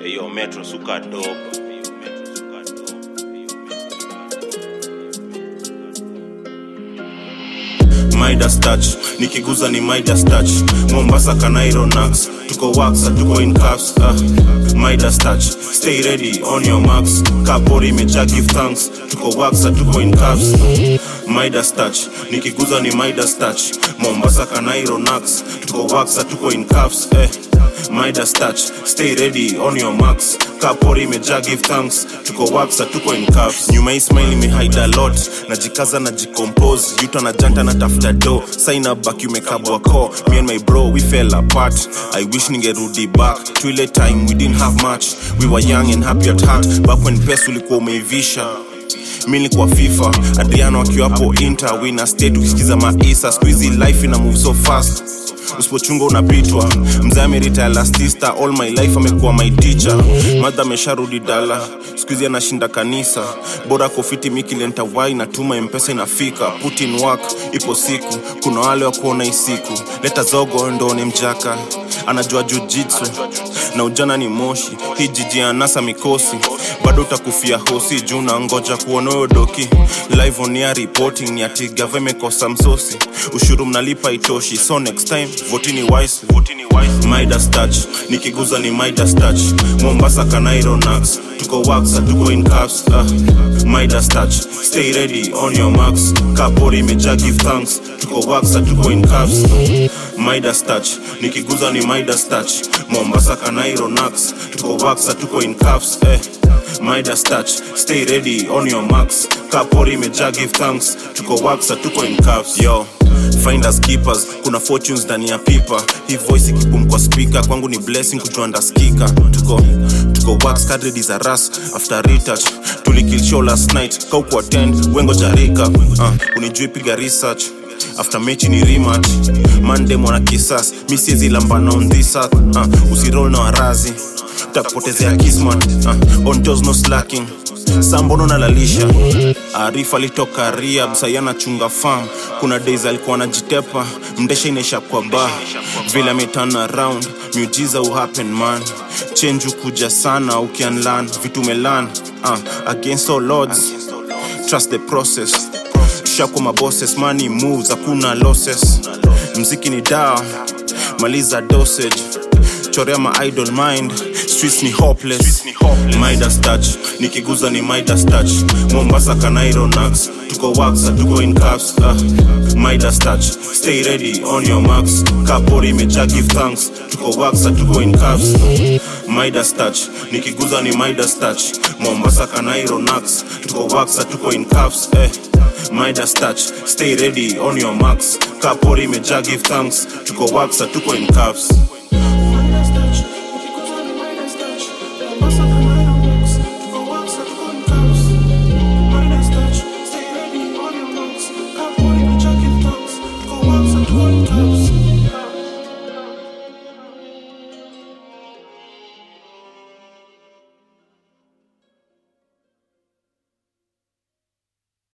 Eyo metro suka doba. Midas touch nikiguza ni Midas touch Mombasa Kanairo Nax tuko wax tuko in cuffs uh. Midas touch stay ready on your marks kapori imejaa give thanks tuko wax tuko in cuffs Midas touch nikiguza ni Midas touch Mombasa Kanairo Nax tuko wax tuko in cuffs eh. Midas touch stay ready on your marks kapori imejaa give thanks tuko wax tuko in cuffs nyuma hii smile imehide a lot najikaza na jicompose yuta na janta na tafuta do sign up back umekabwa ko me and my bro we fell apart i wish ningerudi back to ile time we didn't have much we were young and happy at heart back when pesa ulikuwa umeivisha mi nilikuwa fifa adriano akiwa hapo inter wina state ukisikiza maisa skuizi life ina move so fast usipochunga unapitwa mzee amerita elastista all my life amekuwa my teacher madha amesharudi dala skuizi anashinda kanisa bora kofiti mikilenta wai natuma mpesa inafika put in work ipo siku kuna wale wa kuona hii siku leta zogo ndone mjaka anajua jujitsu na ujana ni moshi hii jiji ya nasa mikosi bado utakufia hosi juu na ngoja kuona huyo doki live on air reporting ni ati gava imekosa msosi ushuru mnalipa itoshi so next time votini wise votini wise Midas touch nikiguza ni Midas touch Mombasa Kanairo Nax tuko wax tuko in cuffs uh. Midas touch stay ready on your marks kapori imejaa give thanks tuko wax tuko in cuffs Midas touch nikiguza ni Midas touch Mombasa Kanairo Nax tuko wax tuko in cuffs eh. Midas touch stay ready on your marks kapori imejaa give thanks tuko wax tuko in cuffs yo finders keepers kuna fortunes ndani ya pipa hii voice ikibum kwa speaker kwangu ni blessing kujua ndaskika tuko tuko wax kadri za ras after retouch tulikill show last night kauku attend wengo jarika uh, unijui piga research after mechi ni rematch mande mwana kisas mi siezi lambana on this earth uh, usirol na warazi takupotezea kismat uh, on toes no slacking sambono nalalisha arifa alitoka riab sayana chunga farm kuna days alikuwa anajitepa mdesha inaisha kwa ba vile ameturn around miujiza uhappen man change ukuja sana ukianlan vitu melan uh, against all odds trust the process shako mabosses money moves hakuna losses mziki ni dawa maliza dosage chorea ma idol mind streets ni hopeless midas touch nikiguza ni midas touch mombasa kanairo nax tuko wax tuko in cuffs uh. midas touch stay ready on your marks kapori imejaa give thanks tuko wax tuko in cuffs midas touch nikiguza ni midas touch mombasa kanairo nax tuko wax tuko in cuffs eh. Midas touch stay ready on your marks kapori imejaa give thanks tuko wax tuko in cuffs